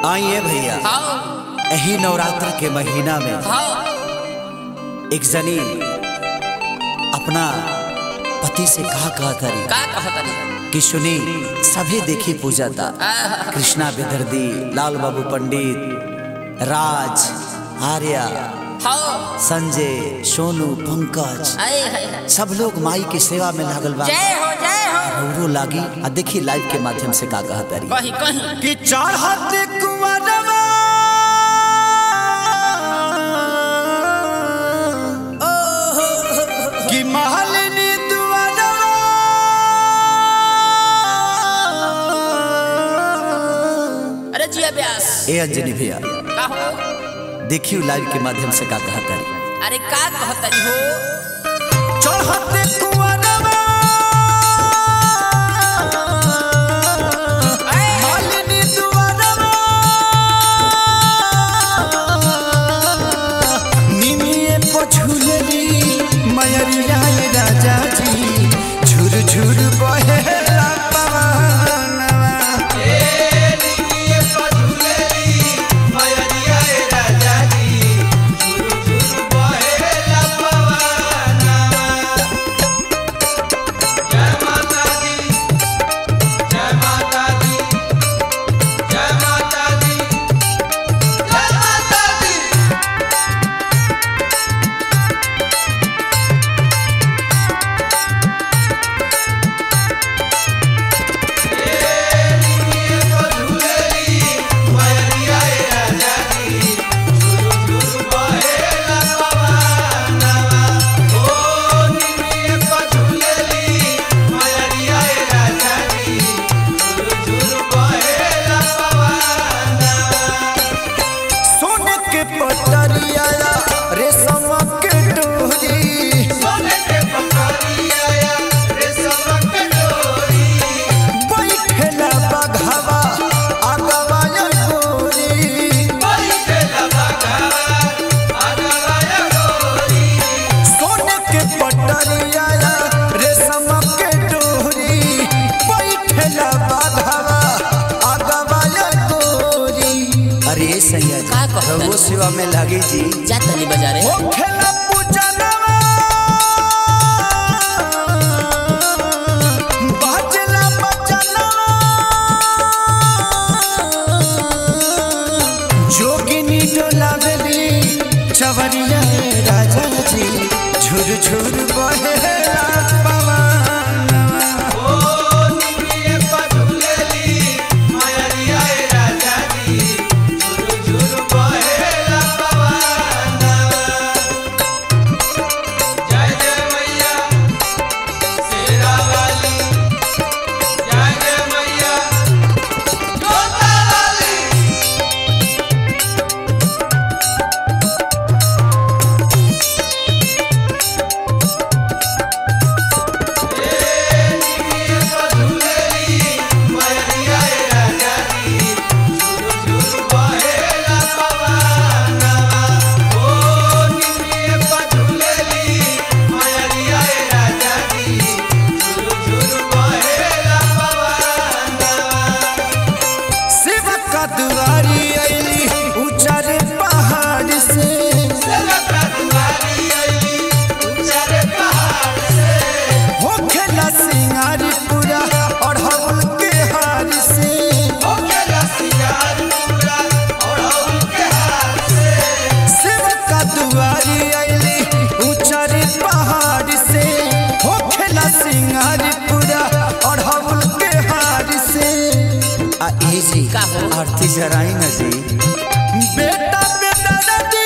आइए भैया हाँ यही नवरात्र के महीना में हाँ एक जनी अपना पति से कहा कहा करी का कहतनी कि सुनी सभी देखी पूजा था आहा, कृष्णा बेदर्दी लाल बाबू पंडित राज आर्या हाँ संजय सोनू पंकज आए हाय हाय। सब लोग माई की सेवा में लागल बा जय हो जय हो रौरो लागी आ देखी लाइव के माध्यम से का कहा तारी कहीं कहीं कि चढ़त कुंवरवा कि महलनी दुआरवा अरे जिया व्यास ए अंजनी भैया का हो देखियो लाइव के माध्यम से का कहा तारी अरे का कहतनी हो चढ़त कुंवरवा महलनी दुआरवा निमिये पछुलरी मयरिया राजा जी झुर झुर बहेला पवनवा सोने के पटरिया रेशम के डोरी बैठेला बघवा आगवा या गोरी सोने के पटरिया रेशम के डोरी बैठेला बघवा आगवा या गोरी अरे सैया का कहता वो है? सेवा में लगी जी जा तनी बाजारे ओ खेला पूजनवा बाजला बचनवा जोगिनी डोलावली चवरिया राजा जी झुर झुर बहेला पवनवा शिव का दुआरी अली ऊंचारे पहाड़ से हो खेला सिंगारी पूरा और हवल के हार से शिव का दुआरी अली ऊंचारे पहाड़ से हो खेला सिंगारी पूरा और हवल के हार से आ ए जी का हो? आरती जराई ना जी बेटा बेटा